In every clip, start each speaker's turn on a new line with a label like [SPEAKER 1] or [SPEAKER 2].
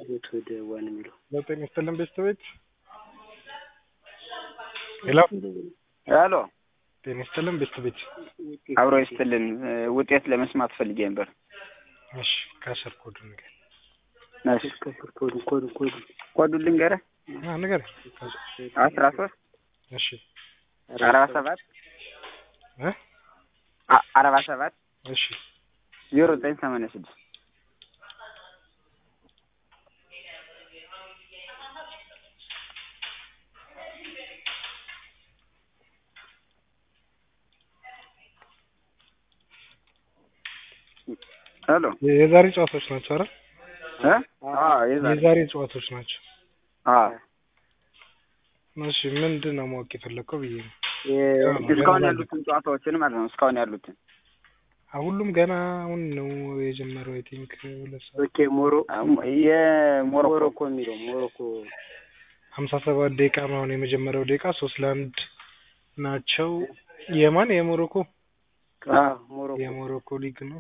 [SPEAKER 1] ቤት ወደ ዋን የሚለው
[SPEAKER 2] ዘጠኝ ስትልን ቤተሰቤት ሄሎ
[SPEAKER 3] ሄሎ
[SPEAKER 2] ጤና ይስጥልን ቤተሰቤት
[SPEAKER 3] አብሮ ይስጥልን። ውጤት ለመስማት ፈልጌ ነበር።
[SPEAKER 2] እሺ ከስር ኮዱ ንገር
[SPEAKER 3] እሺ
[SPEAKER 1] ከስር ኮዱ ኮዱ ኮዱ
[SPEAKER 3] ኮዱን ልንገርህ።
[SPEAKER 2] ንገር
[SPEAKER 3] አስራ ሶስት
[SPEAKER 2] እሺ
[SPEAKER 3] አርባ ሰባት
[SPEAKER 2] እ
[SPEAKER 3] አ- አርባ ሰባት
[SPEAKER 2] እሺ
[SPEAKER 3] ዜሮ ዘጠኝ ሰማንያ ስድስት ሄሎ
[SPEAKER 2] የዛሬ ጨዋታዎች ናቸው አይደል?
[SPEAKER 3] እ አዎ የዛሬ
[SPEAKER 2] የዛሬ ጨዋታዎች ናቸው።
[SPEAKER 3] አዎ
[SPEAKER 2] እሺ ምንድን ነው ማወቅ የፈለግከው ብዬ ነው።
[SPEAKER 3] እስካሁን ያሉትን ጨዋታዎችን ማለት ነው። እስካሁን ያሉትን
[SPEAKER 2] አ- ሁሉም ገና አሁን ነው የጀመረው። አይ ቲንክ ሁለት ሰዓት
[SPEAKER 1] ኦኬ ሞሮ
[SPEAKER 3] የሞሮኮ
[SPEAKER 1] ሞሮኮ የሚለው ሞሮኮ
[SPEAKER 2] ሀምሳ ሰባት ደቂቃ ነው አሁን የመጀመሪያው ደቂቃ ሶስት ለአንድ ናቸው። የማን የሞሮኮ
[SPEAKER 1] አዎ ሞሮኮ
[SPEAKER 2] የሞሮኮ ሊግ ነው።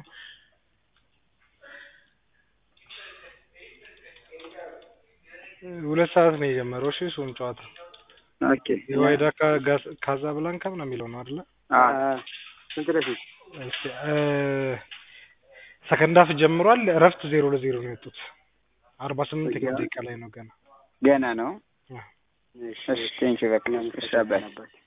[SPEAKER 2] ሁለት ሰዓት ነው የጀመረው። እሺ እሱም ጨዋታ
[SPEAKER 3] ኦኬ
[SPEAKER 2] የዋይዳ ካ- ጋስ- ካዛብላንካ ምናምን የሚለው ነው አይደለ?
[SPEAKER 3] አዎ
[SPEAKER 1] አ- ስንት ለፊት
[SPEAKER 2] እስኪ እ ሰከንድ ሀፍ ጀምሯል። እረፍት ዜሮ ለዜሮ ነው የወጡት። አርባ ስምንተኛው ደቂቃ ላይ ነው ገና
[SPEAKER 3] ገና ነው።
[SPEAKER 2] አ።
[SPEAKER 3] እሺ ቴንኪው በቃ እሺ አባይ
[SPEAKER 1] ነበር